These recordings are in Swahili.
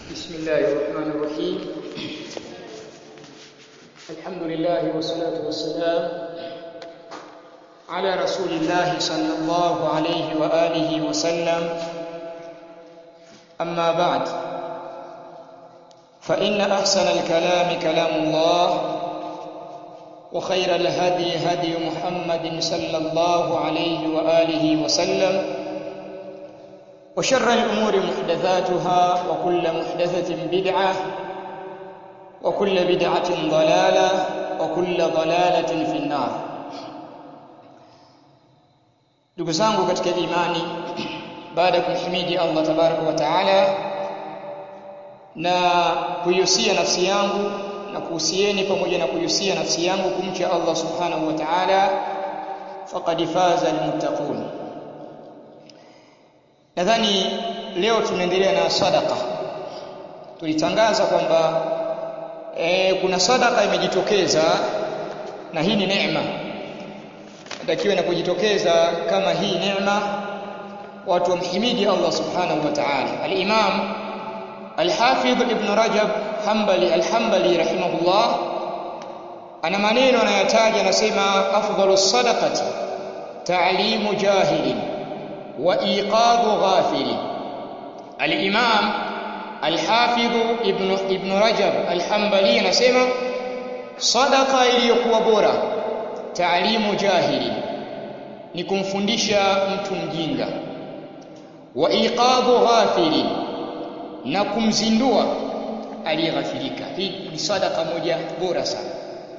بسم الله الرحمن الرحيم الحمد لله والصلاة والسلام على رسول الله صلى الله عليه وآله وسلم أما بعد فإن أحسن الكلام كلام الله وخير الهدي هدي محمد صلى الله عليه وآله وسلم وشر الأمور محدثاتها وكل محدثة بدعة وكل بدعة ضلالة وكل ضلالة في النار ndugu zangu katika imani baada ya kumhimidi Allah tabaraka wa taala na kuihusia nafsi yangu na kuhusieni pamoja na kuihusia nafsi yangu kumcha Allah subhanahu wa ta'ala faqad faza almuttaqun nadhani leo tunaendelea na sadaka tulitangaza kwamba e, kuna sadaka imejitokeza na hii ni neema natakiwa inapojitokeza kama hii neema watu wamhimidi Allah subhanahu wa ta'ala al-imam al-hafidh ibn rajab hanbali al-hanbali rahimahullah ana maneno anayataja anasema afdalu sadaqati ta'limu jahilin wa iqadhu ghafilin al-imam al-hafidh ibn ibn rajab al-hanbali anasema sadaqa iliyokuwa bora taalimu jahili ni kumfundisha mtu mjinga wa iqadhu ghafili na kumzindua aliyeghafilika hii ni sadaka moja bora sana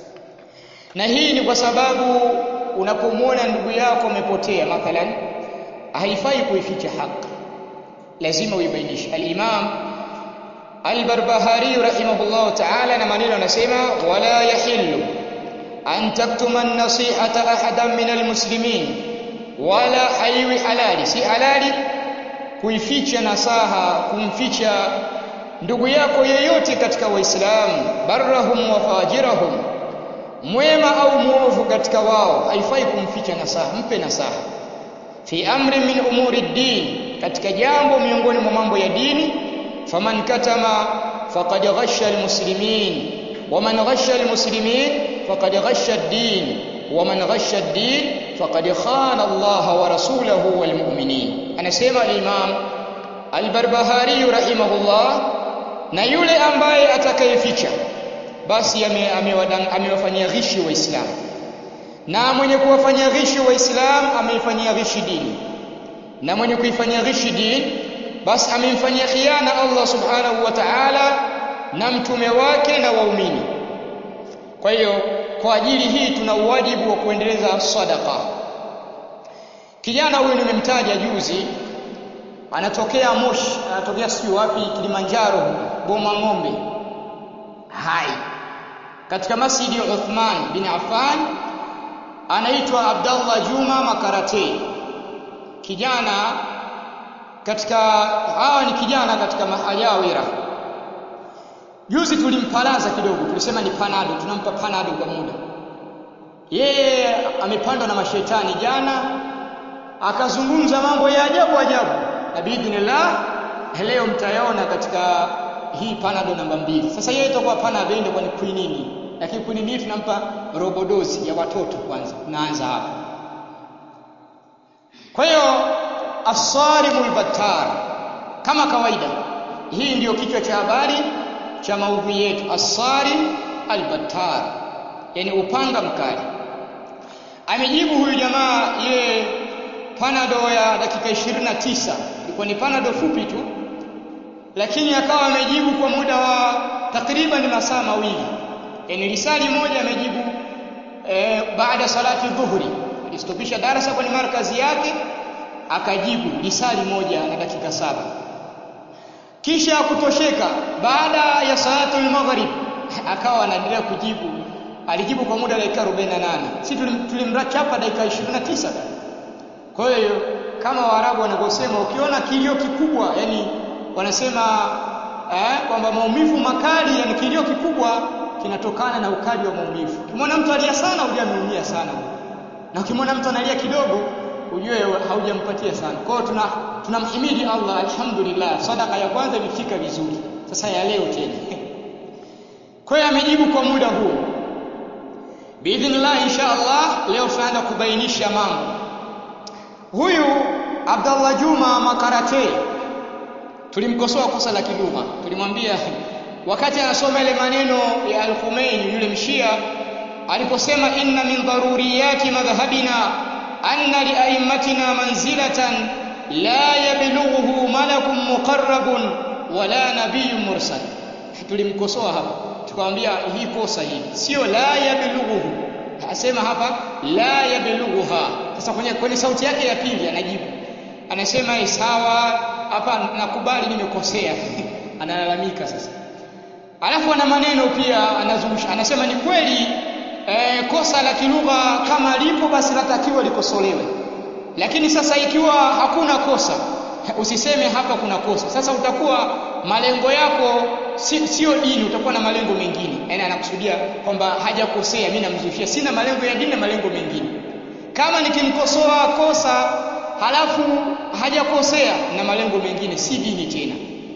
na hii ni kwa sababu unapomwona ndugu yako amepotea mathalan haifai kuificha haki lazima uibainishe al-imam al-barbahari rahimahullah ta'ala na maneno anasema wala yahillu an taktuma an-nasihata ahadan min al-muslimin wala haiwi halali si halali kuificha nasaha kumficha ndugu yako yeyote katika waislamu barrahum wa fajirahum mwema au muovu katika wao haifai kumficha nasaha mpe nasaha fi amri min umuri din katika jambo miongoni mwa mambo ya dini faman katama faqad ghasha al-muslimin ومن غش المسلمين فقد غش الدين ومن غش الدين فقد خان الله ورسوله والمؤمنين anasema al-Imam al-Barbahari rahimahullah na yule ambaye atakayeficha basi amewafanyia ghishi waislamu na mwenye kuwafanyia ghishi waislamu ameifanyia ghishi dini na mwenye kuifanyia ghishi dini basi amemfanyia khiana Allah subhanahu wa ta'ala na mtume wake na waumini kwa hiyo kwa ajili hii tuna uwajibu wa kuendeleza sadaka kijana huyu nimemtaja juzi anatokea Moshi anatokea sijui wapi Kilimanjaro Boma Ng'ombe hai katika masjidi ya Uthman bin Affan anaitwa Abdallah Juma Makarate kijana katika hawa ni kijana katika mahajawira Juzi tulimpalaza kidogo, tulisema ni panado, tunampa panado kwa muda. Yeye amepandwa na mashetani jana, akazungumza mambo ya ajabu ajabu, na biidhnillah leo mtayaona katika hii panado namba mbili. Sasa yeye itakuwa panado ndio kwa quinini, lakini quinini tunampa robodozi ya watoto kwanza, naanza hapa. Kwa hiyo asarimul battar, kama kawaida, hii ndiyo kichwa cha habari cha maudhui yetu asari albattar yani upanga mkali amejibu huyu jamaa ye panado ya dakika 29 ilikuwa ni panado fupi tu lakini akawa amejibu kwa muda wa takriban masaa mawili yani risali moja amejibu e, baada salati dhuhuri alistopisha darasa kwenye markazi yake akajibu risali moja na dakika saba kisha kutosheka baada ya salatul maghrib akawa anaendelea kujibu alijibu kwa muda dakika 48 si tulimrachapa dakika 29 kwa hiyo kama waarabu wanavyosema ukiona kilio kikubwa yani wanasema eh, kwamba maumivu makali yani kilio kikubwa kinatokana na ukali wa maumivu ukimwona mtu alia sana ujue ameumia sana na ukimwona mtu analia kidogo ujue haujampatia sana. Kwa hiyo tuna tunamhimidi Allah alhamdulillah, sadaka ya kwanza imefika vizuri. sasa ya leo tena kwa hiyo amejibu kwa muda huo biidhnillah insha Allah leo tunaanza kubainisha mambo huyu Abdallah Juma Makarate tulimkosoa kosa la kilugha tulimwambia wakati anasoma ile maneno ya Al-Khomeini yule mshia aliposema inna min daruriyati madhhabina anna li aimmatina manzilatan la yablughuhu malakun muqarrabun wala nabiyyun mursal tulimkosoa hapa tukamwambia hii kosa hii sio la yablughuhu asema hapa la yablughuha sasa kwenye, kwenye sauti yake ya pili anajibu anasema sawa hapa nakubali nimekosea analalamika sasa alafu ana maneno pia anazungusha anasema ni kweli e, kosa la kilugha kama lipo basi latakiwa likosolewe lakini sasa ikiwa hakuna kosa usiseme hapa kuna kosa sasa utakuwa malengo yako si, sio dini utakuwa na malengo mengine yaani anakusudia kwamba hajakosea mimi namzushia sina malengo ya dini na malengo mengine kama nikimkosoa kosa halafu hajakosea na malengo mengine si dini tena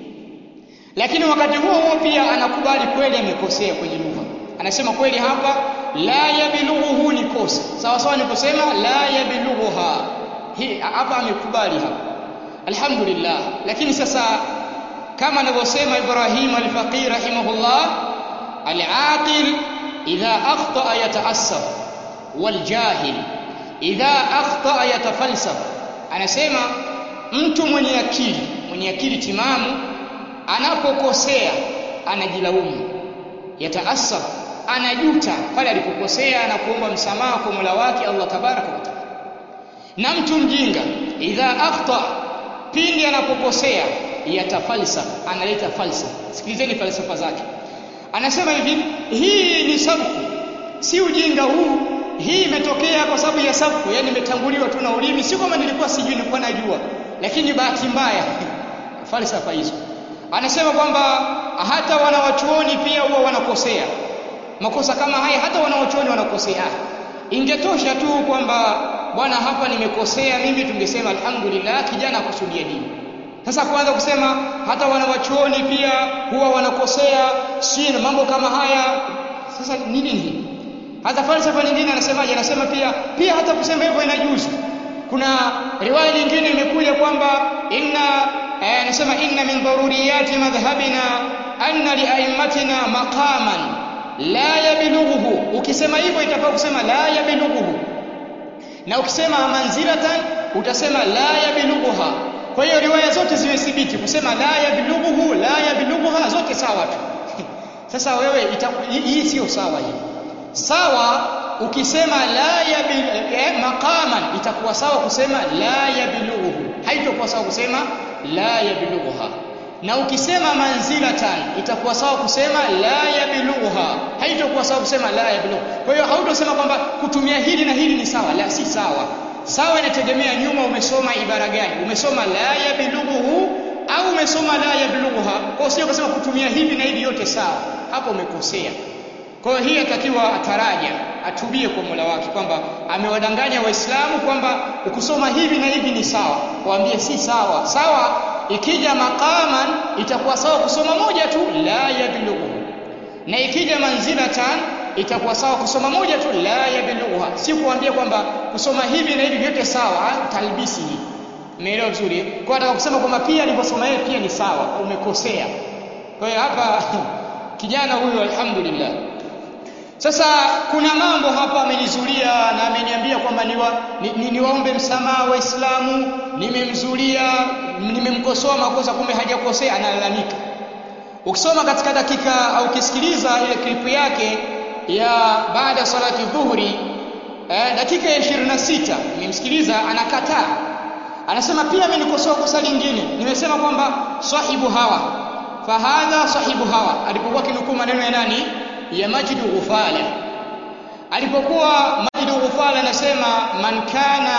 lakini wakati huo huo pia anakubali kweli amekosea kwenye lugha anasema kweli hapa la yabilughuhu ni kosa sawa sawa ni kusema la yabilughuha hii hapa amekubali hapa alhamdulillah lakini sasa kama anavyosema Ibrahim al-Faqih rahimahullah al-aqil idha akhta yata'assaf wal jahil idha akhta yatafalsaf anasema mtu mwenye akili mwenye akili timamu anapokosea anajilaumu yataasaf anajuta pale alipokosea na kuomba msamaha kwa Mola wake Allah tabaraka wa taala na mtu mjinga idha akhta pindi anapokosea yatafalsafa analeta falsafa sikilizeni falsafa zake anasema hivi hii ni sabku si ujinga huu hii imetokea kwa sababu ya sabku yani imetanguliwa tu na ulimi si kama nilikuwa sijui nilikuwa najua lakini bahati mbaya falsafa hizo anasema kwamba hata wanawachuoni pia huwa wanakosea makosa kama haya hata wanawachuoni wanakosea ingetosha tu kwamba bwana hapa nimekosea mimi tungesema alhamdulillah kijana akusudia dini sasa kuanza kusema hata wanawachuoni pia huwa wanakosea si mambo kama haya sasa nini hii hata falsafa nyingine anasemaje anasema pia pia hata kusema hivyo inajuzu kuna riwaya nyingine imekuja kwamba inna anasema inna min daruriyati madhhabina anna liaimmatina maqaman la yablughuhu ukisema hivyo itakuwa kusema la yablughuhu na ukisema manzilatan utasema la yablughuha kwa hiyo riwaya zote zimethibiti kusema la yablughuhu la yablughuha zote sawa tu sasa wewe hii sio sawa hii sawa ukisema la yabil eh, maqaman itakuwa sawa kusema la yablughuhu haitakuwa sawa kusema la yablughuha na ukisema manzilatan itakuwa sawa kusema la yablughuha haitakuwa sawa kusema la yablughu kwa hiyo hautosema kwamba kutumia hili na hili ni sawa la si sawa sawa inategemea nyuma umesoma ibara gani umesoma la yablughuhu au umesoma la yablughuha kwa sio kusema kutumia hivi na hivi yote sawa hapo umekosea kwa hiyo hii atakiwa ataraja atubie kwa Mola wake kwamba amewadanganya waislamu kwamba ukusoma hivi na hivi ni sawa waambie si sawa sawa ikija maqaman itakuwa sawa kusoma moja tu la yablughu na ikija manzilatan itakuwa sawa kusoma moja tu la yablughuha si kuambia kwamba kusoma hivi na hivi vyote sawa talbisi hii umeelewa vizuri kwa nataka kusema kwamba pia alivyosoma yeye pia ni sawa umekosea kwa hiyo hapa kijana huyu alhamdulillah sasa kuna mambo hapa amenizulia na ameniambia kwamba niwa, ni, ni, niwaombe msamaha waislamu nimemzulia nimemkosoa makosa kumbe hajakosea analalamika ukisoma katika dakika au ukisikiliza ile klipu yake ya baada ya salati dhuhuri eh, dakika ya 26 nimemsikiliza anakataa anasema pia amenikosoa kosa lingine nimesema kwamba sahibu hawa fahadha sahibu hawa alipokuwa kinukuu maneno ya nani ya Majid Ghufala alipokuwa Majid Ghufala anasema man kana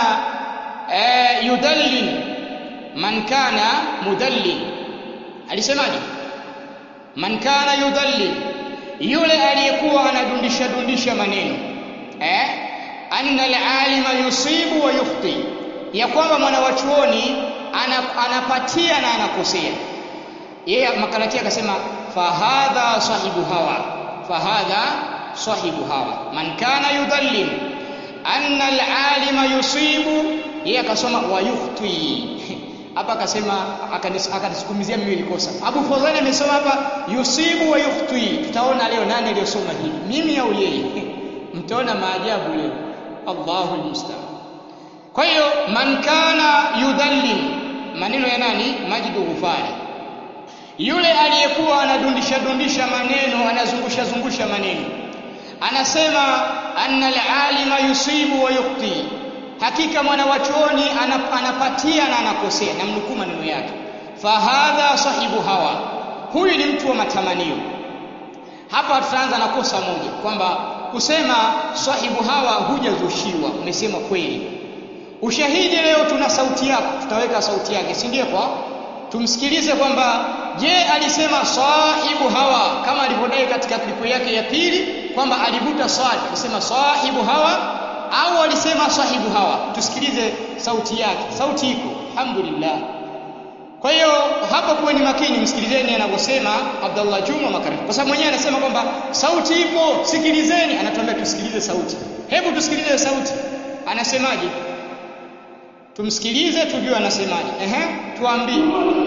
e, yudallil man kana mudallil alisemaje man kana yudallil yule aliyekuwa anadundisha dundisha maneno eh anna alalima yusibu wa yukhti ya kwamba mwanawachuoni anapatia na anakosea yeye makarati akasema fahadha sahibu hawa fahadha sahibu hawa man kana yudhallim anna alalima yusibu yeye akasoma wa yukhti hapa akasema akanisukumizia mimi ilikosa Abu Fadhali amesoma hapa yusibu wa yukhti tutaona leo nani aliyosoma hili mimi au yeye mtaona maajabu leo Allahu almusta'an kwa hiyo man kana yudhallim maneno ya nani Majidu Ghufari yule aliyekuwa anadundisha dundisha maneno anazungusha zungusha maneno anasema anna alalima yusibu wa yukhti hakika mwana wa chuoni anapatia na anakosea namnukuu maneno yake fahadha sahibu hawa huyu ni mtu wa matamanio hapa tutaanza na kosa moja kwamba kusema sahibu hawa hujazushiwa umesema kweli ushahidi leo tuna sauti yako tutaweka sauti yake si ndio kwa tumsikilize kwamba je alisema sahibu hawa kama alivyodai katika klipu yake ya pili kwamba alivuta swali alisema sahibu hawa au alisema sahibu hawa tusikilize sauti yake sauti iko alhamdulillah kwa hiyo hapa kuweni makini msikilizeni anavyosema Abdullah Juma Makarif kwa sababu mwenyewe anasema kwamba sauti ipo sikilizeni anatuambia tusikilize sauti hebu tusikilize sauti anasemaje tumsikilize tujue anasemaje ehe tuambie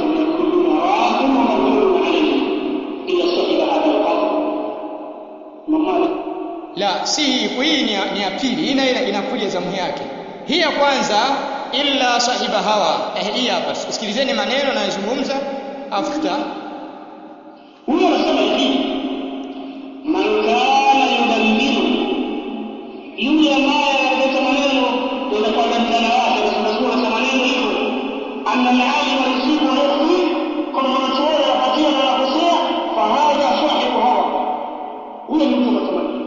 la si hii ni, ni ya pili hii inakuja zamu yake hii ya kwanza illa sahiba hawa eh, hii hapa sikilizeni maneno anayozungumza afuta huyo anasema hivi man kana yudallilu yule ambaye analeta maneno yanakuwa ndani yake anasema na maneno hivyo anna al-alima yusibu wa yukhti kama wanachuoni wapatia na wanakosea fahadha sahibu hawa huyo ni mtu matamanio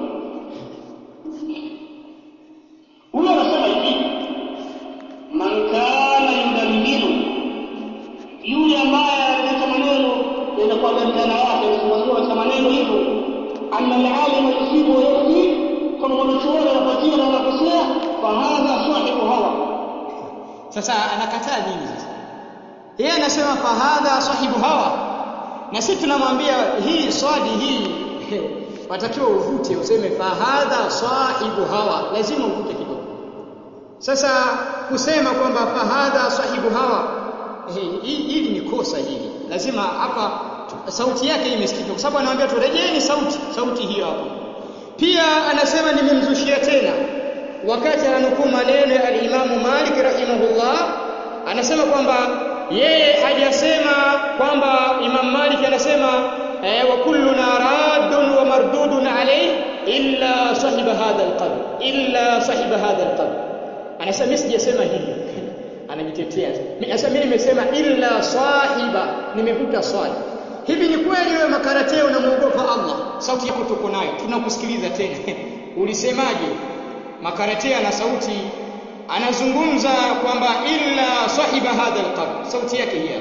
huyo anasema hivi man kana yudallilu yule ambaye analeta maneno yanakuwa ndani yake anasema maneno hivyo anna al-alima yusibu wa yukhti kama wanachuoni wapatia na wanakosea fahadha sahibu hawa sasa anakataa nini sasa yeye anasema fahadha sahibu hawa na sisi tunamwambia hii swadi hii watakiwa uvute useme fahadha sahibu hawa lazima uvute kidogo sasa kusema kwamba fahadha sahibu hawa hili ni kosa hili lazima hapa sauti yake imesikika kwa sababu anawaambia turejeeni sauti sauti hiyo hapo pia anasema nimemzushia tena wakati ananukuu maneno ya alimamu Malik rahimahullah anasema kwamba yeye hajasema kwamba Imam Malik anasema eh, wa kulluna raddun wa mardudun alayhi illa sahiba hadha alqabr illa sahiba hadha alqabr anasema mimi sijasema hivyo anajitetea sasa mimi nimesema illa sahiba nimevuta swali hivi ni kweli wewe makarateo unamuogopa Allah sauti yako tuko nayo tunakusikiliza tena ulisemaje makarateo na sauti anazungumza kwamba illa sahiba hadha alqabr sauti yake hiyo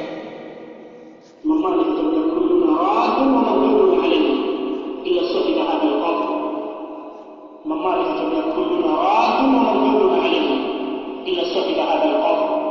مما لم كل راد ومردود عليه إلا صاحب هذا القبر مما لم كل راد ومردود عليه إلا صاحب هذا القبر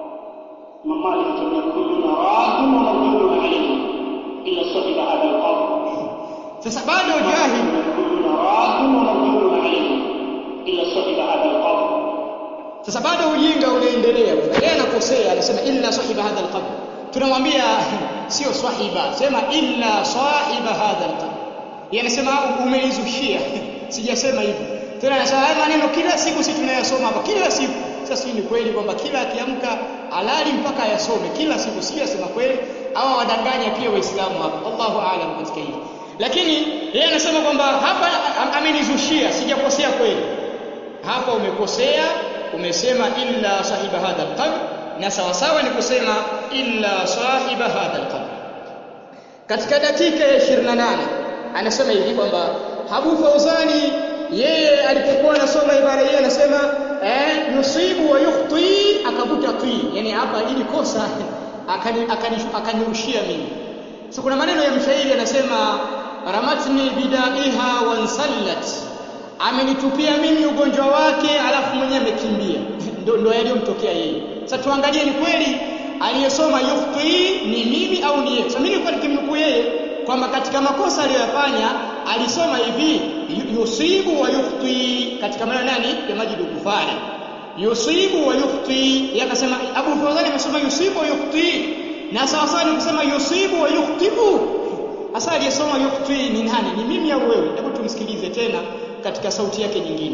مما لم كل راد ومردود عليه إلا صاحب هذا القبر sasa bado jahil كل راد ومردود عليه إلا صاحب هذا القبر sasa bado ujinga unaendelea yeye anakosea anasema illa sahiba hadha alqabr tunamwambia sio swahiba sema illa sahiba hadha alqabr yeye anasema umeizushia sijasema hivyo tena anasema haya maneno kila siku sisi tunayasoma hapa kila siku sasa ni kweli kwamba kila akiamka alali mpaka ayasome kila siku sijasema kweli au wadanganya pia waislamu hapa Allahu aalam katika hili lakini yeye anasema kwamba hapa amenizushia sijakosea kweli hapa umekosea umesema illa sahiba hadha alqabr na sawa sawa ni kusema illa sahiba hadha alqabr katika dakika ya 28 anasema hivi kwamba Abu Fauzani yeye alipokuwa anasoma ibara hii anasema eh yusibu wa yukhti akavuta ti yani hapa ili kosa akanirushia mimi so kuna maneno ya mshairi anasema ramatni bidaiha wansallat amenitupia mimi ugonjwa wake alafu mwenyewe amekimbia ndo, ndo yaliyomtokea yeye sasa tuangalie ni kweli aliyesoma yukhti ni mimi au ni yeye sasa mimi nilikuwa nikimnukuu yeye kwamba katika makosa aliyoyafanya alisoma hivi yusibu wa yukhti katika maneno nani ya Majid Kufari yusibu wa yukhti yeye akasema Abu Fawzan amesoma yusibu wa yukhti na sawa sawa ni kusema yusibu wa yukhtibu hasa aliyesoma yukhti ni nani ni mimi au wewe hebu tumsikilize tena katika sauti yake nyingine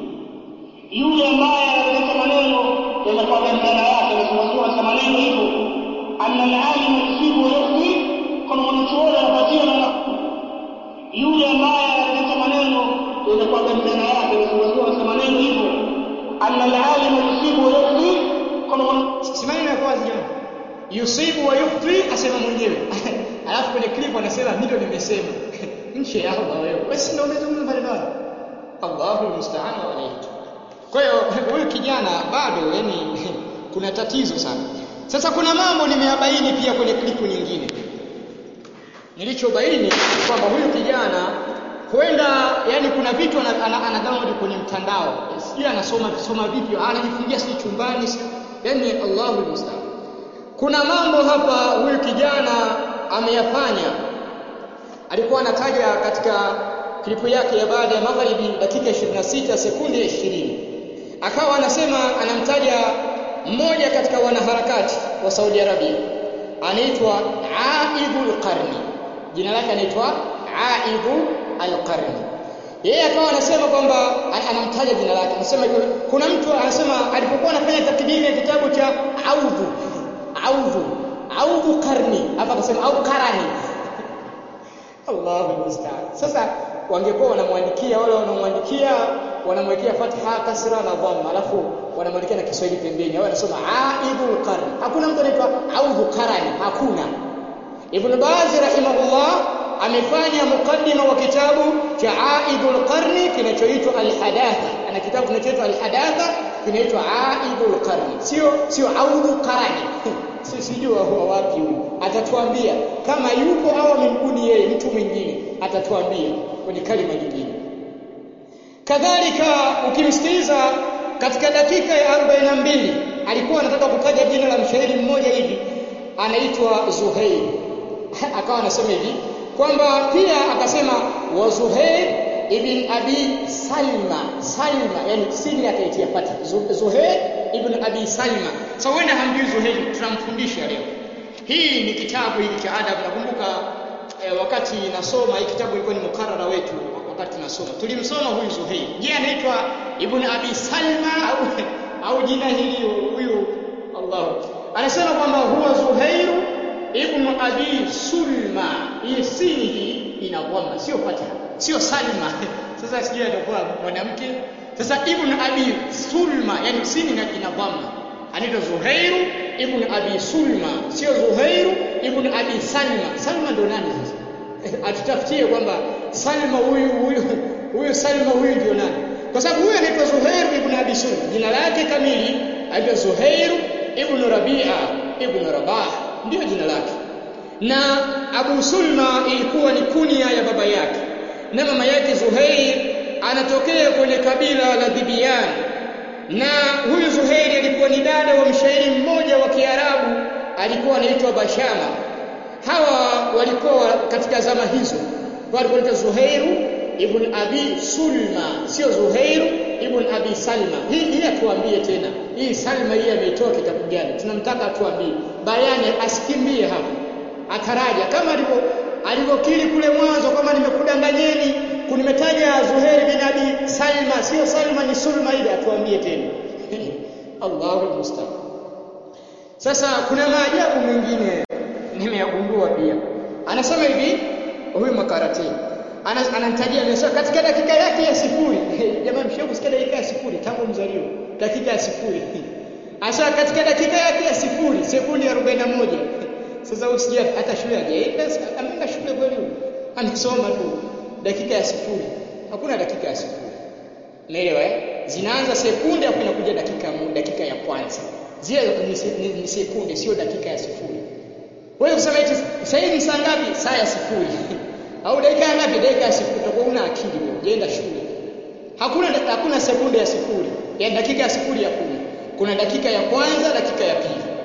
yule ambaye analeta maneno yanakuwa bandana yake anasimamia katika maneno hivyo anna alalim yusibu yukhti kama mwanachuoni anapatia na yule ambaye analeta maneno yanakuwa bandana yake anasimamia katika maneno hivyo anna alalim yusibu yukhti kama si maneno ya wazi jamani yusibu wa yukhti asema mwenyewe alafu kwenye clip anasema mimi ndio nimesema nchi ya Allah wewe wewe si ndio umezungumza maneno hayo Allahu musta'an wa alayhi kwa hiyo huyu kijana bado yani kuna tatizo sana sasa kuna mambo nimeyabaini pia kwenye klipu nyingine nilichobaini kwamba huyu kijana huenda yani kuna vitu ana, ana, ana download kwenye mtandao sijui anasoma soma vipi anajifungia si chumbani si yani Allahu musta'an kuna mambo hapa huyu kijana ameyafanya alikuwa anataja katika klipu yake ya baada ya magharibi dakika 26 sekunde 20 akawa anasema anamtaja mmoja katika wanaharakati wa Saudi Arabia anaitwa Aidul Qarni jina lake anaitwa Aidul Al-Qarni yeye akawa anasema kwamba anamtaja jina lake anasema kuna mtu anasema alipokuwa anafanya takdimi ya kitabu cha Audhu Audhu Audhu Qarni hapa akasema au Qarani Allahu musta'an sasa wangekuwa wanamwandikia wale wanamwandikia wanamwekea fatha kasra na dhamma alafu wanamwandikia na Kiswahili pembeni au anasoma aidul qarn hakuna mtu anaitwa audhu qarani hakuna Ibn Baz rahimahullah amefanya mukaddima wa kitabu cha aidul qarni kinachoitwa al-hadatha ana kitabu kinachoitwa al-hadatha kinaitwa aidul qarni sio sio audhu qarani sijui huwa wapi huyu atatuambia kama yuko au amembuni yeye mtu mwingine atatuambia kwenye kalima nyingine kadhalika ukimsikiliza katika dakika ya 42 alikuwa anataka kutaja jina la mshairi mmoja hivi anaitwa Zuhair akawa anasema hivi kwamba pia akasema wa Zuhair ibn Abi Salma Salma yani sini akaitia fatha Zuhair ibn Abi Salma sasa wewe hamjui Zuhair tunamfundisha leo hii ni kitabu hiki cha adab nakumbuka eh, wakati nasoma hii kitabu ilikuwa ni mukarara wetu wakati nasoma tulimsoma huyu Zuhair je anaitwa ibn Abi Salma au au jina hili huyu Allah anasema kwamba huwa Zuhair ibn Abi Sulma hii sini hii ina dhamma sio fatha sio Salma sasa sijui atakuwa mwanamke sasa ibn Abi Sulma yani sini na ina dhamma anaitwa Zuhair ibn Abi Sulma sio Zuhair ibn Abi Salma Salma ndo nani sasa atutafutie kwamba Salma huyu huyu huyu Salma huyu ndio nani kwa sababu huyu anaitwa Zuhair ibn Abi Sulma jina lake kamili anaitwa Zuhair ibn Rabi'a ibn Rabah ndio jina lake na Abu Sulma ilikuwa ni kunia ya baba yake na mama yake Zuhair anatokea kwenye kabila la Dhibian na huyu Zuhairi alikuwa ni dada wa mshairi mmoja wa Kiarabu alikuwa anaitwa Bashama hawa walikuwa katika zama hizo walikuwa wanaitwa Zuhairu ibn Abi Sulma sio Zuhairu ibn Abi Salma hii hii atuambie tena hii Salma hii ameitoa kitabu gani tunamtaka atuambie bayani asikimbie hapo ataraja kama alivyo alivyokiri kule mwanzo kama nimekudanganyeni kunimetaja Zuhair bin Abi Salma sio Salma ni Sulma ile atuambie tena Allahu musta'an sasa kuna maajabu mengine nimeyagundua pia anasema hivi huyu makarati ananitajia anasema katika dakika yake ya sifuri jamani mshauri kusikia dakika ya sifuri tangu mzalio dakika ya sifuri asa katika dakika yake ya sifuri sekundi 41 sasa usije hata shule hajaenda ameenda shule kweli anasoma tu dakika ya sifuri hakuna dakika ya sifuri unaelewa eh zinaanza sekunde hapo inakuja dakika dakika ya kwanza zile ni, ni, ni sekunde sio dakika ya sifuri wewe usema eti sasa hivi saa ngapi saa ya sifuri au dakika ngapi dakika ya sifuri utakuwa una akili wewe unaenda shule hakuna hakuna sekunde ya sifuri ya dakika ya sifuri ya kumi kuna dakika ya kwanza dakika ya pili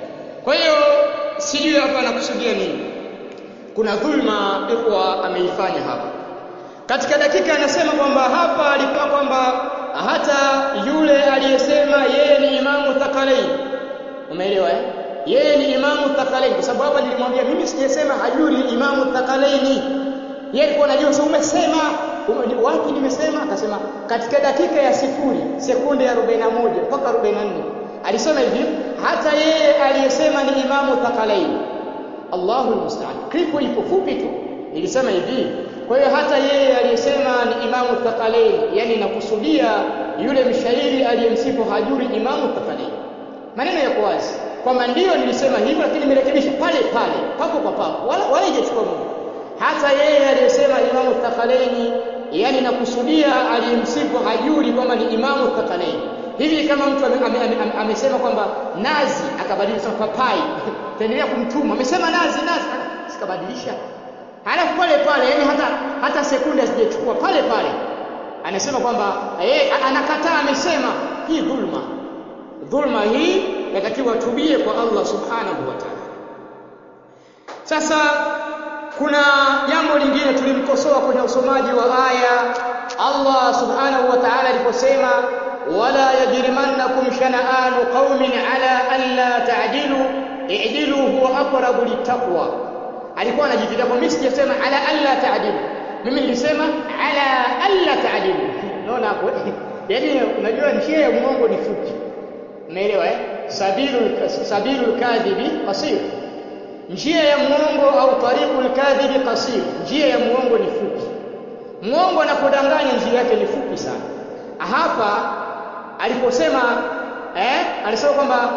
kwa hiyo sijui hapa anakusudia nini kuna dhulma ikhwa ameifanya hapa katika dakika anasema kwamba hapa alikuwa kwamba hata yule aliyesema yeye ni imamu thakalain umeelewa eh yeye ni imamu thakalain kwa sababu hapa nilimwambia mimi sijasema hajui ni imamu thakalaini yeye alikuwa anajua sasa umesema ume- wapi nimesema akasema katika dakika ya sifuri sekunde ya 41 mpaka 44 alisema hivi hata yeye aliyesema ni imamu thakalain Allahu almusta'an klipu ipo fupi tu ilisema hivi kwa hiyo hata yeye aliyesema ni imamu thakalain yani nakusudia yule mshairi aliyemsifu hajuri imamu thakalain maneno yako wazi kwamba ndio nilisema hivyo lakini nimerekebisha pale pale papo kwa papo wala wala haijachukua muda hata yeye aliyesema imamu thakalaini yani nakusudia aliyemsifu hajuri kwamba ni imamu thakalaini hivi kama mtu ame- ame- ame- ame- amesema kwamba nazi akabadilisha papai taendelea kumtuma amesema nazi nazi sikabadilisha halafu pale pale yani hata hata sekunde asijechukua pale pale anasema kwamba yeye anakataa amesema hii dhulma dhulma hii yatakiwa tubie kwa Allah subhanahu wa ta'ala sasa kuna jambo lingine tulimkosoa kwenye usomaji wa aya Allah subhanahu wa ta'ala aliposema wala yajrimannakum shana'anu qaumin ala alla ta'dilu i'dilu huwa aqrabu littaqwa alikuwa anajitetea kwa mimi sijasema ala alla ta'dilu mimi nilisema ala alla ta'dilu unaona hapo yani unajua njia ya mwongo ni fupi umeelewa eh sabilul sabilul kadhibi qasir njia ya mwongo au tariqul kadhibi qasir njia ya mwongo ni fupi mwongo anapodanganya njia yake ni fupi sana hapa aliposema eh alisema kwamba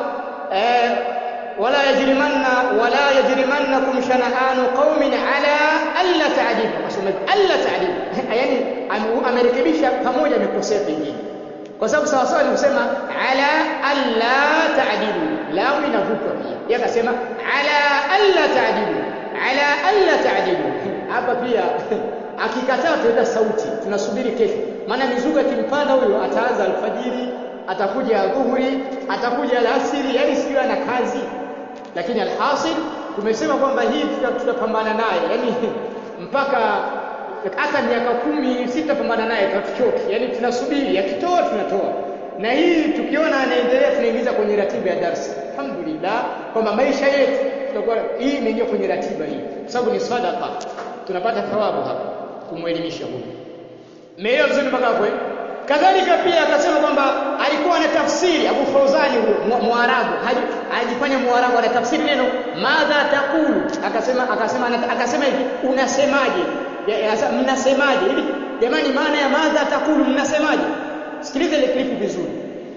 eh wala yajrimanna wala yajrimannakum shana'anu qaumin ala alla ta'dilu asema alla ta'dilu yani ame- amerekebisha pamoja amekosea pengine kwa sababu sawa sawa ni kusema ala alla ta'dilu lao inavutwa pia yeye akasema ala alla ta'dilu ala alla ta'dilu hapa pia akikataa tuweka sauti tunasubiri kesho maana mizuka kimpanda huyo ataanza alfajiri atakuja dhuhuri atakuja alasiri yani sio ana kazi lakini alhasil tumesema kwamba hii tuta- tutapambana naye yani mpaka hata miaka kumi sitapambana naye tatuchoki yani tunasubiri akitoa tunatoa na hii tukiona anaendelea tunaingiza kwenye ratiba ya darsa alhamdulillah kwamba maisha yetu tutakuwa hii imeingia kwenye ratiba hii kwa sababu ni sadaqa tunapata thawabu hapa kumwelimisha huyu Meelewa vizuri mpaka hapo eh? Kadhalika pia akasema kwamba alikuwa ana tafsiri Abu Fauzani huyo Mu- Muarabu haji- ajifanya Muarabu ana tafsiri neno madha taqulu akasema akasema ana- akasema hivi unasemaje Ya- ya- sasa mnasemaje hivi jamani maana ya madha taqulu mnasemaje sikiliza ile klipu vizuri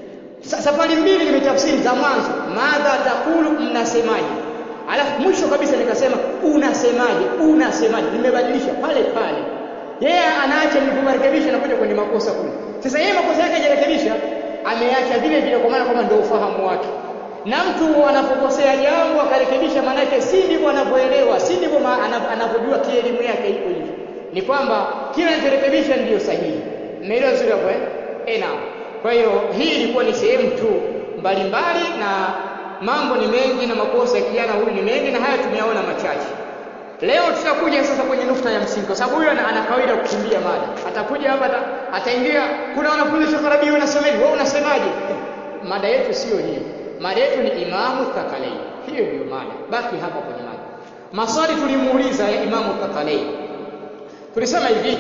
Sa- safari mbili nimetafsiri za mwanzo madha taqulu mnasemaje alafu mwisho kabisa nikasema unasemaje unasemaje nimebadilisha pale pale yeye anaacha niliporekebisha na kuja kwenye makosa kule sasa yeye makosa yake hajarekebisha ameacha vile vile kwa maana kwamba ndio ufahamu wake na mtu anapokosea jambo akarekebisha maana yake si ndivyo anavyoelewa si ndivyo ma- ana- anavyojua kielimu yake iko hivyo ni kwamba kila anachorekebisha ndiyo sahihi mmeelewa vizuri hapo eh eh naam kwa hiyo hii ilikuwa ni sehemu tu mbalimbali na mambo ni mengi na makosa ya kijana huyu ni mengi na haya tumeyaona machache Leo tutakuja sasa kwenye nukta ya msingi kwa sababu huyu ana, ana kawaida ya kukimbia mada. Atakuja hapa ata, ataingia kuna wanafunzi Sheikh Rabi wanasema hivi, wewe unasemaje? Mada yetu sio hiyo. Mada yetu ni Imamu Thakalain. Hiyo ndio mada. Baki hapa kwenye mada. Maswali tulimuuliza ya Imamu Thakalain. Tulisema hivi,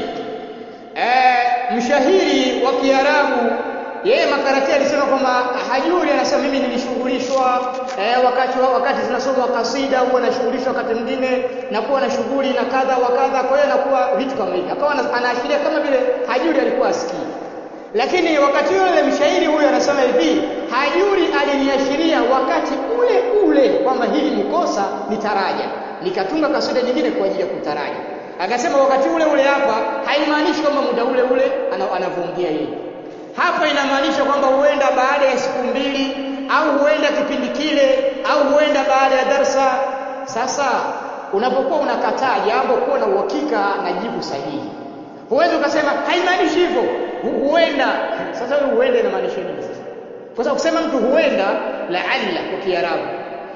eh, mshahiri wa Kiarabu yeye makarati alisema kwamba hajuri anasema mimi nilishughulishwa eh, wakati wa, wakati zinasomwa kasida huwa nashughulishwa wakati mwingine nakuwa na shughuli na kadha wa kadha kwa hiyo nakuwa vitu kama hivi akawa ana- anaashiria kama vile hajuri alikuwa asikii lakini wakati yule mshairi huyo anasema hivi hajuri aliniashiria wakati ule ule kwamba hili ni kosa nitaraja nikatunga kasida nyingine kwa ajili ya kutaraja akasema wakati ule ule hapa haimaanishi kwamba muda ule ule ana- anavyoongea yeye hapa inamaanisha kwamba huenda baada ya siku mbili au huenda kipindi kile au huenda baada ya darsa sasa unapokuwa unakataa jambo kuwa na uhakika na jibu sahihi huwezi ukasema haimaanishi hivyo hu- huenda sasa wewe huenda inamaanisha nini sasa kwa sababu kusema mtu huenda laalla kwa kiarabu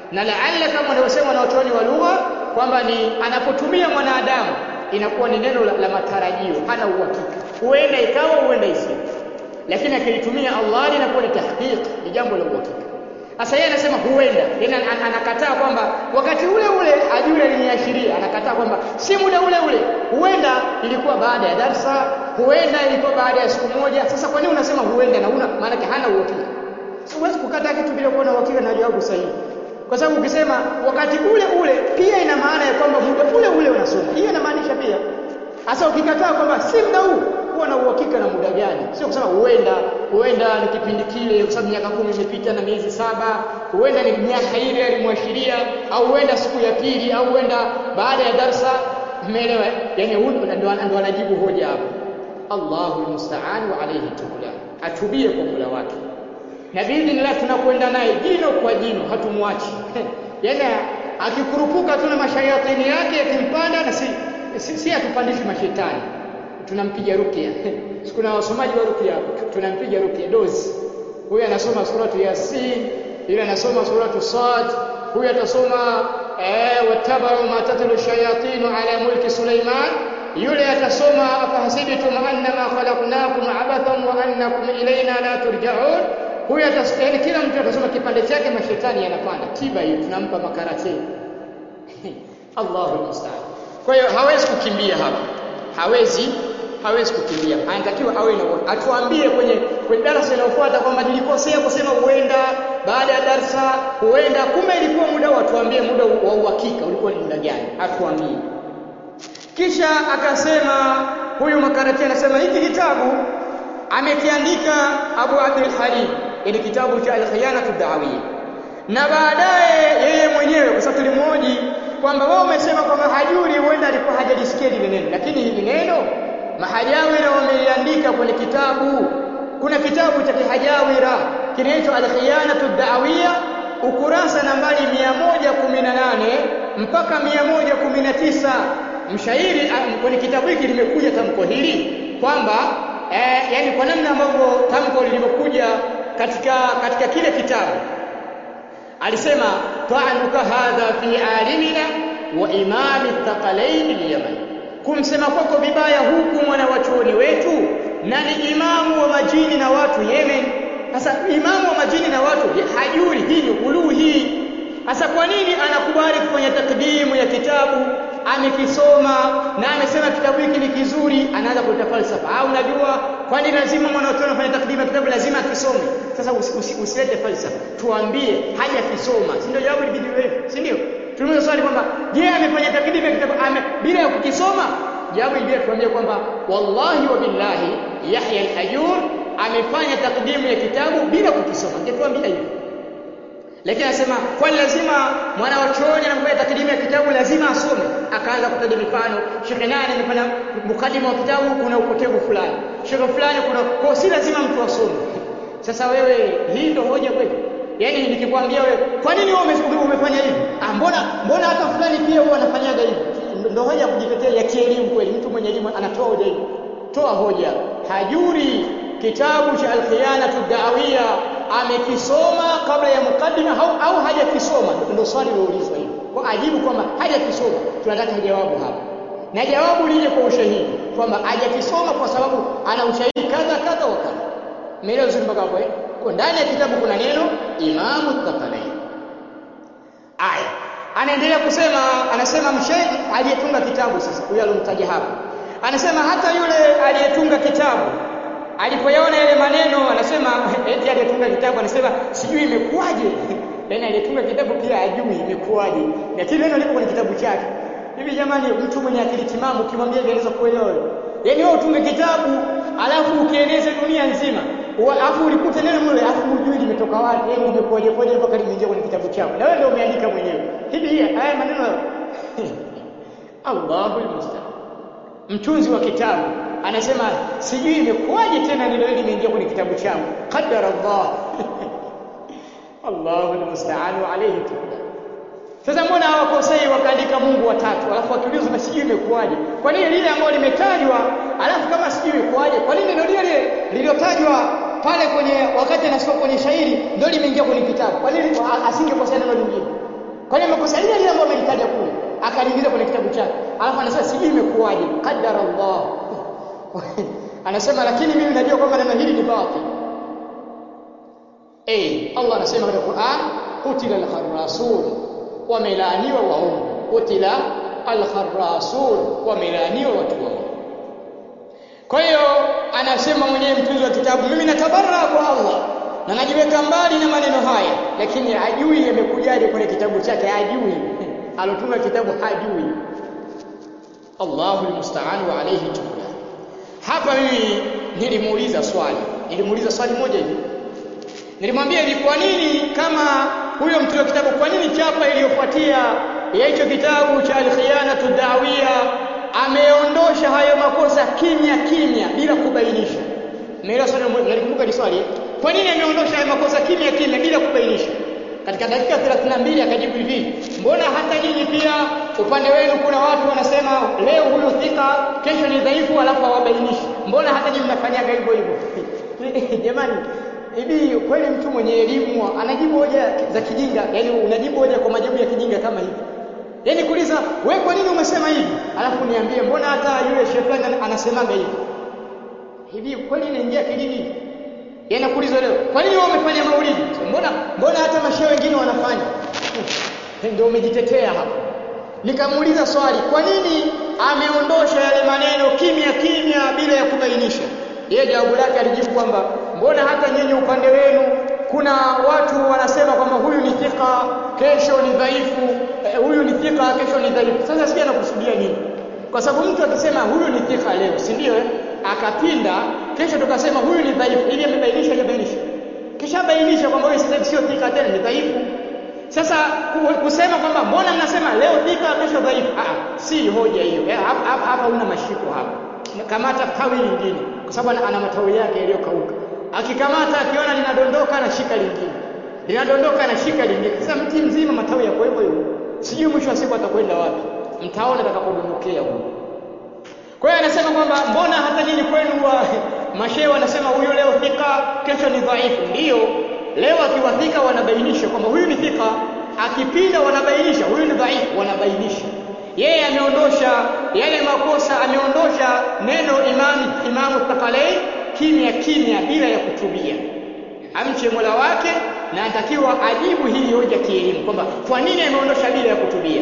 na laalla kama wanavyosema wanaochuoni wa lugha kwamba ni anapotumia mwanadamu inakuwa ni neno la, la matarajio hana uhakika huenda ikawa huenda isiwe lakini akilitumia Allah linakuwa ni tahqiq ni jambo la uhakika sasa yeye anasema huenda yani anakataa kwamba wakati ule ule ajuri aliniashiria anakataa kwamba si muda ule ule huenda ilikuwa baada ya darsa huenda ilikuwa baada ya siku moja sasa kwa nini unasema huenda na una maana hana uhakika siwezi kukata kitu bila kuwa na uhakika na jawabu sahihi kwa sababu ukisema wakati ule ule pia ina maana ya kwamba muda ule ule unasoma hiyo inamaanisha pia sasa ukikataa kwamba si muda huu kuwa na uhakika na muda gani sio kusema huenda huenda ni kipindi kile kwa sababu miaka kumi imepita na miezi saba huenda ni miaka ile alimwashiria au huenda siku ya pili au huenda baada ya darsa umeelewa yani ndo anajibu hoja hapo Allahu almusta'an wa alayhi tukla atubie kwa Mola wake na biidhnillah tunakwenda naye jino kwa jino hatumwachi yani akikurupuka tu na mashayatini yake yakimpanda na si si, si atupandishi mashetani tunampiga rukia kuna wasomaji wa rukia tunampiga rukia dozi huyu anasoma suratu yasin yule anasoma suratu sad huyu atasoma eh watabau ma tatlu shayatinu ala mulki suleiman yule atasoma afahasibtum annama khalaqnakum abathan wa annakum ilayna la turja'un huyu atasoma kila mtu atasoma kipande chake mashetani yanapanda tiba hiyo tunampa makarate Allahu musta'an kwa hiyo hawezi kukimbia hapa hawezi hawezi kukimbia anatakiwa awe na atuambie kwenye kwenye darasa linalofuata kwamba nilikosea kusema huenda baada ya darasa huenda kumbe ilikuwa muda wa tuambie muda wa uhakika ulikuwa ni muda gani atuambie kisha akasema huyu makarati anasema hiki kitabu amekiandika Abu Abdul Halim ili kitabu cha al-khiyanatu da'awiyya na baadaye yeye mwenyewe kwa sababu tulimhoji kwamba wao umesema kwamba hajuri huenda alikuwa hajalisikia lile neno lakini hili neno mahajawira wameliandika kwenye kitabu kuna kitabu cha kihajawira kinaitwa al-khiyanatu da'awiyya ukurasa nambari 118 mpaka 119 mshairi kwenye kitabu hiki limekuja tamko hili kwamba eh, yani kwa namna ambavyo tamko lilivyokuja katika katika kile kitabu alisema ta'anuka hadha fi alimina wa imami thaqalain al-yaman kumsema kwako vibaya huku mwana wa chuoni wetu na ni imamu wa majini na watu Yemen sasa imamu wa majini na watu hajuri hii ni ghuluu hii sasa kwa nini anakubali kufanya takdimu ya kitabu amekisoma na amesema kitabu hiki ni kizuri anaanza kuleta falsafa au unajua kwani lazima mwanachuoni afanye takdimu ya kitabu lazima akisome sasa usilete usi, usi falsafa tuambie haja kisoma si ndio jawabu libidi wewe si ndio tulimuuliza swali kwamba je amefanya takdimu ya kitabu ame, bila ya kukisoma jawabu ibia tuambie kwamba wallahi wa billahi Yahya al-Hajur amefanya takdimu ya kitabu bila kukisoma ningetuambia hivyo lakini anasema kwa lazima mwana wa chuoni anapofanya takdimu ya kitabu lazima asome akaanza kutaja mifano shekhe nani amefanya mukadima wa kitabu kuna upotevu fulani shekhe fulani kuna kwa si lazima mtu asome sasa wewe hii ndio hoja kweli yaani nikikwambia wewe kwa nini wewe umefanya hivi ah mbona mbona hata fulani pia huwa anafanyaga hivi ndio hoja ya kujitetea ya kielimu kweli mtu mwenye elimu anatoa hoja hivi toa hoja hajuri kitabu cha al-khiyanatu da'awiyya amekisoma kabla ya mukaddima au, au hajakisoma ndio swali liloulizwa hilo kwa ajibu kwamba hajakisoma tunataka jawabu hapa na jawabu lije kwa ushahidi kwamba hajakisoma kwa sababu ana ushahidi kadha kadha wa kadha umeelewa vizuri mpaka hapo eh kwa ndani ya kitabu kuna neno imamu thaqalain aya anaendelea kusema anasema mshaikh aliyetunga kitabu sasa huyo alomtaja hapa anasema hata yule aliyetunga kitabu alipoyaona yale maneno anasema eti aliyetunga kitabu anasema sijui imekuwaje yaani aliyetunga kitabu pia ajui imekuwaje na kile neno lipo kwenye kitabu chake hivi jamani mtu mwenye akili timamu ukimwambia hivi anaweza kuelewa yaani wewe utunge kitabu alafu ukieneze dunia nzima alafu ulikute neno mle alafu hujui limetoka wapi yaani limekuwaje kwaje mpaka limeingia kwenye kitabu chako na wewe ndio umeandika mwenyewe hivi haya maneno Allahu musta'an mtunzi wa kitabu anasema sijui imekuwaje tena neno hili limeingia kwenye kitabu changu qadara Allah Allahu almusta'an alayhi tukla sasa mbona hawakosei wakaandika Mungu watatu alafu wakiulizwa na sijui imekuwaje kwa nini lile ambalo limetajwa alafu kama sijui imekuwaje kwa nini ndio lile lililotajwa pale kwenye wakati anasoma kwenye shairi ndio limeingia kwenye kitabu kwa nini asingekosea neno lingine Kwani amekosa lile lile ambalo amelitaja kule, akaliingiza kwenye kitabu chake. Alafu anasema sijui imekuwaje. Qaddara Allah. anasema lakini mimi najua kwamba neno hili ni batil. Eh, Allah anasema katika Qur'an, qutila al-kharrasun, wamelaaniwa waongo. Qutila al-kharrasun, wamelaaniwa watu waongo. Kwa hiyo anasema mwenyewe mtunzi wa kitabu, mimi natabarra kwa Allah na najiweka mbali na maneno haya, lakini hajui yamekujaje kwenye kitabu chake, hajui alotunga kitabu hajui. Allahu almusta'an wa alayhi tukla. Hapa mimi nilimuuliza swali, nilimuuliza swali moja hivi, nilimwambia hivi, kwa nini kama huyo mtunzi wa kitabu, kwa nini chapa iliyofuatia ya hicho kitabu cha Al-Khiyanatu Da'wiyya ameondosha hayo makosa kimya kimya bila kubainisha. Umeelewa swali? Nalikumbuka ni swali. Kwa nini ameondosha hayo makosa kimya kimya bila kubainisha? Katika dakika 32 akajibu hivi, mbona hata nyinyi pia upande wenu kuna watu wanasema leo huyu thika, kesho ni dhaifu, alafu hawabainishi. Mbona hata nyinyi mnafanyaga hivyo hivyo? Jamani, hivi kweli mtu mwenye elimu anajibu hoja za kijinga? Yaani unajibu hoja kwa majibu ya kijinga kama hivi? Yaani kuuliza wewe kwa nini umesema hivi? Alafu niambie mbona hata yule shehe fulani anasemaga hivi? Hivi kweli inaingia akilini? Yaani nakuuliza leo, kwa nini wewe umefanya maulidi? Mbona mbona hata mashehe wengine wanafanya? Ndio umejitetea hapo. Nikamuuliza swali, kwa nini ameondosha yale maneno kimya kimya bila ya kubainisha? Yeye jawabu lake alijibu kwamba mbona hata nyinyi upande wenu kuna watu wanasema kwamba huyu ni thika, kesho ni dhaifu, eh, huyu ni thika, kesho ni dhaifu. Sasa sijui anakusudia nini? Kwa sababu mtu akisema huyu ni thika leo, si ndio? Eh, akapinda, kesho tukasema huyu ni dhaifu, ili amebainisha, hajabainisha? Kisha bainisha kwamba huyu sasa sio thika tena, ni dhaifu. Sasa kusema kwamba mbona mnasema leo thika, kesho dhaifu, ah, si hoja hiyo. Eh, hapa hapa una mashiko hapa. Kamata tawi lingine, kwa sababu ana matawi yake yaliyokauka akikamata akiona linadondoka anashika lingine, linadondoka anashika lingine. Sasa mti mzima matawi yako hivyo hivyo, sijui mwisho wa siku atakwenda wapi, mtaona atakapodondokea huko. Kwa hiyo anasema kwamba mbona hata nyinyi kwenu wa mashehe wanasema huyu leo thika, kesho ni dhaifu. Ndiyo, leo akiwathika wanabainisha kwamba huyu ni thika, akipinda wanabainisha huyu ni dhaifu, wanabainisha. Yeye ameondosha yale makosa, ameondosha neno imani Imamu Thaqalain kimya kimya bila ya kutubia. Amche Mola wake na anatakiwa ajibu hii hoja kielimu kwamba kwa nini ameondosha bila ya kutubia.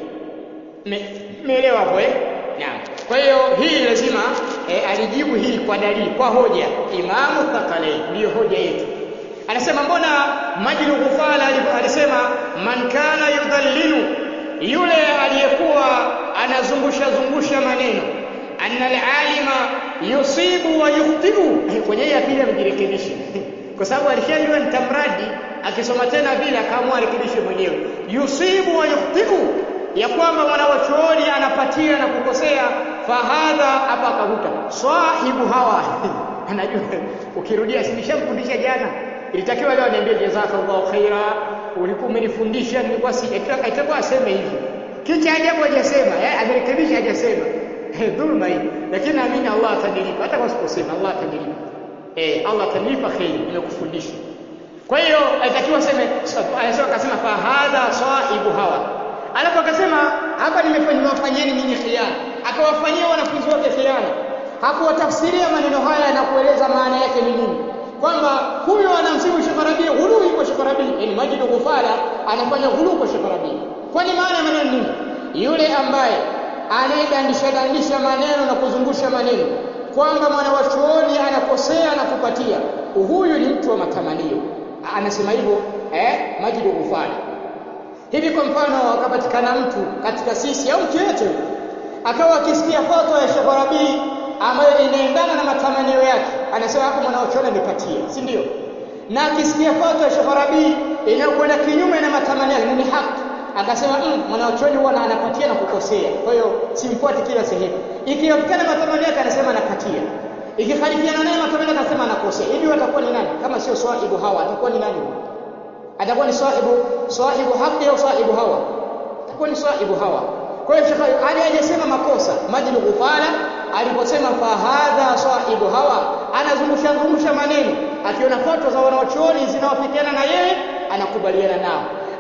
Umeelewa hapo eh? Naam. Kwa hiyo hii lazima eh, alijibu hii kwa dalili, kwa hoja. Imamu Thaqalain ndiyo hoja yetu. Anasema mbona Majid Ghufala alisema man kana yudhallilu, yule aliyekuwa anazungusha zungusha maneno anna alalima yusibu wa yukhtiu. Kwenye hii ya pili amejirekebisha kwa sababu alishajua nitamradi, akisoma tena vile akaamua arekebishe mwenyewe. Yusibu wa yukhtiu, ya kwamba mwanawachuoni anapatia na kukosea. Fahadha, hapa akavuta sahibu hawa anajua ukirudia, sinishamfundisha jana, ilitakiwa leo niambie jazakallahu khaira, ulikuwa umenifundisha, nilikuwa si itakuwa aseme hivi, kicha ajabu hajasema, amerekebisha hajasema dhulma hii, lakini naamini Allah atanilipa hata kwa siposema, Allah atanilipa. Eh, Allah atanilipa kheri, nimekufundisha. Kwa hiyo alitakiwa aseme, anasema akasema fa hadha sahibu hawa, alafu akasema hapa nimewafanyeni nyinyi khiana, akawafanyia wanafunzi wake khiana, hakuwatafsiria maneno haya na kueleza maana yake ni nini, kwamba huyo anamsibu Sheikh Rabi, ghului kwa Sheikh Rabi, yani Majid Ghufala anafanya ghulu kwa Sheikh Rabi. Kwani maana ya maneno nini? Yule ambaye anayedandisha dandisha maneno na kuzungusha maneno kwamba mwanawachuoni anakosea na kupatia, huyu ni mtu wa matamanio. Anasema hivyo eh, Majid Ghufari. Hivi kwa mfano, akapatikana mtu katika sisi au mtu yeyote akawa akisikia fatwa ya Sheikh Rabi ambayo inaendana na matamanio yake, anasema hapo mwanawachuoni amepatia, si ndio? Na akisikia fatwa ya Sheikh Rabi inayokwenda kinyume na matamanio yake, ni haki akasema mm, mwanachuoni huwa anapatia na kukosea, kwa hiyo simfuati kila sehemu. Ikipatikana matamanio yake anasema anapatia, ikikhalifiana naye matamanio yake anasema anakosea. Hivi watakuwa ni nani kama sio sahibu hawa? Atakuwa ni nani? Atakuwa ni sahibu sahibu haki au sahibu hawa? Atakuwa ni sahibu hawa. Kwa hiyo Sheikh Ali hajasema makosa. Majid Ghufala aliposema fa hadha sahibu hawa, anazungusha zungusha maneno, akiona fatwa za wanachuoni zinawafikiana na yeye anakubaliana nao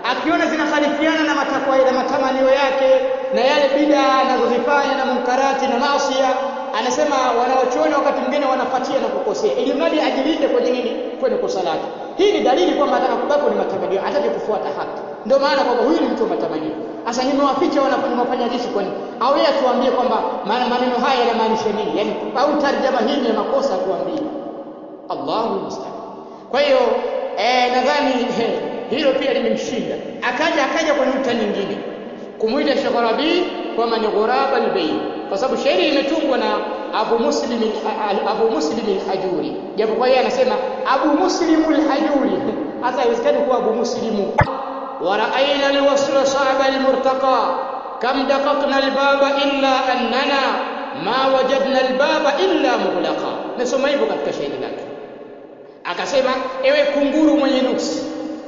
akiona zinakhalifiana na matakwa na matamanio yake na yale bid'a anazozifanya na munkarati na maasiya anasema wanaochuoni wakati mwingine wanapatia na kukosea ili mradi ajilinde kwenye nini kwenye kosa lake hii ni dalili kwamba ataka kubaki ni matamanio hataki kufuata haki ndio maana kwamba huyu ni mtu wa matamanio sasa nimewaficha wanafanya mafanyajishi kwa nini au yeye atuambie kwamba maneno haya yanamaanisha nini yani au tarjama hii ni makosa atuambie Allahu musta'an kwa hiyo eh, nadhani eh, hilo pia limemshinda akaja akaja kwenye nukta nyingine kumuita Sheikh Rabi kwamba ni ghuraba albayt kwa sababu shairi imetungwa na Abu Muslim Abu Muslim al-Hajuri japo kwa yeye anasema Abu Muslim al-Hajuri hasa haiwezekani kuwa Abu Muslimu ورأينا الوصل صعب المرتقى كم دققنا الباب إلا أننا ما وجدنا الباب إلا مغلقا nasoma hivyo katika shairi lake akasema ewe kunguru mwenye nuksi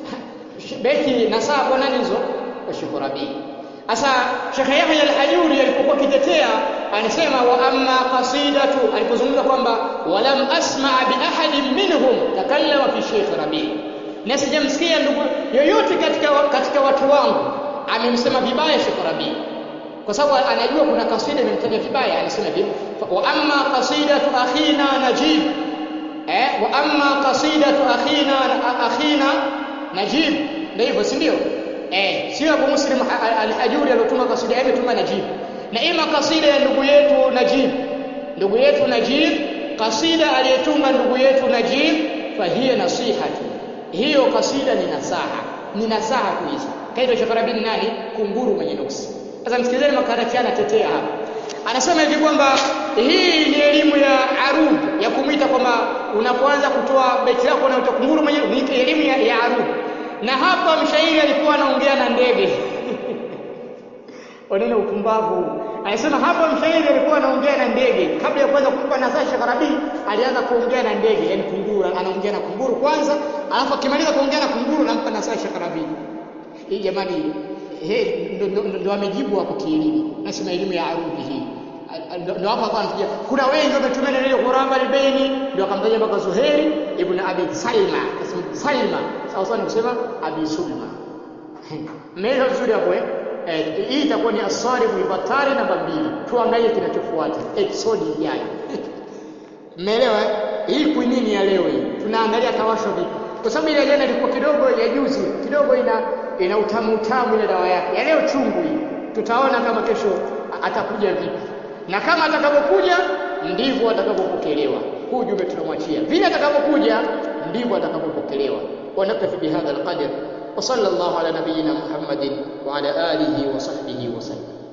beti na saa kwa nani hizo washukurabi sasa Sheikh Yahya al-Hajuri alipokuwa kitetea anasema wa amma qasidatu alipozungumza kwamba walam asma bi ahadin minhum takallama fi Sheikh Rabi na sijamsikia ndugu yoyote katika katika watu wangu amemsema vibaya Sheikh Rabi kwa sababu anajua kuna kasida imemtaja vibaya anasema hivi wa amma qasidatu akhina najib eh wa amma qasidatu akhina akhina najib ndio hivyo si ndio eh sio Abu Muslim al-Hajuri aliyotuma kasida yake tuma najib na ima kasida ya ndugu yetu najib ndugu yetu najib kasida aliyetunga ndugu yetu najib fahiya nasihatu hiyo kasida ni nasaha ni nasaha kuishi kaitwa Shakarabi ni nani kunguru mwenye nuksi sasa msikilizeni makarati anatetea hapa anasema hivi kwamba hii ni elimu ya arud ya kumwita kwamba unapoanza kutoa beti lako na kunguru mwenye ni elimu ya, ya arud na hapa mshairi alikuwa anaongea na ndege wanene upumbavu anasema hapa mshairi alikuwa anaongea na ndege kabla ya kuanza kumpa nasaha Shakarabi alianza kuongea na ndege yani kunguru anaongea na kunguru kwanza alafu akimaliza kuongea na kunguru anampa nasaha Shakarabi hii jamani he ndo amejibu hapo kielimu nasema elimu ya arudi hii ndio hapo hapa anakuja kuna wengi wametumia neno ghuraba albaini ndio akamtaja mpaka Zuhairi ibn Abi Salma kasema Salma sawa sawa kusema Abi Sulma mmeelewa vizuri hapo eh hii itakuwa ni asaribu ibatari namba mbili tuangalie kinachofuata episode ijayo mmeelewa hii kwinini ya leo hii tunaangalia tawasho vipi kwa sababu ile jana ilikuwa kidogo ya juzi kidogo ina ina utamu utamu ile dawa yake ya leo chungu hii tutaona kama kesho atakuja vipi na kama atakapokuja ndivyo atakapopokelewa huu jumbe tunamwachia vile atakapokuja ndivyo atakapopokelewa ونكتفي بهذا القدر وصلى الله على نبينا محمد وعلى آله وصحبه وسلم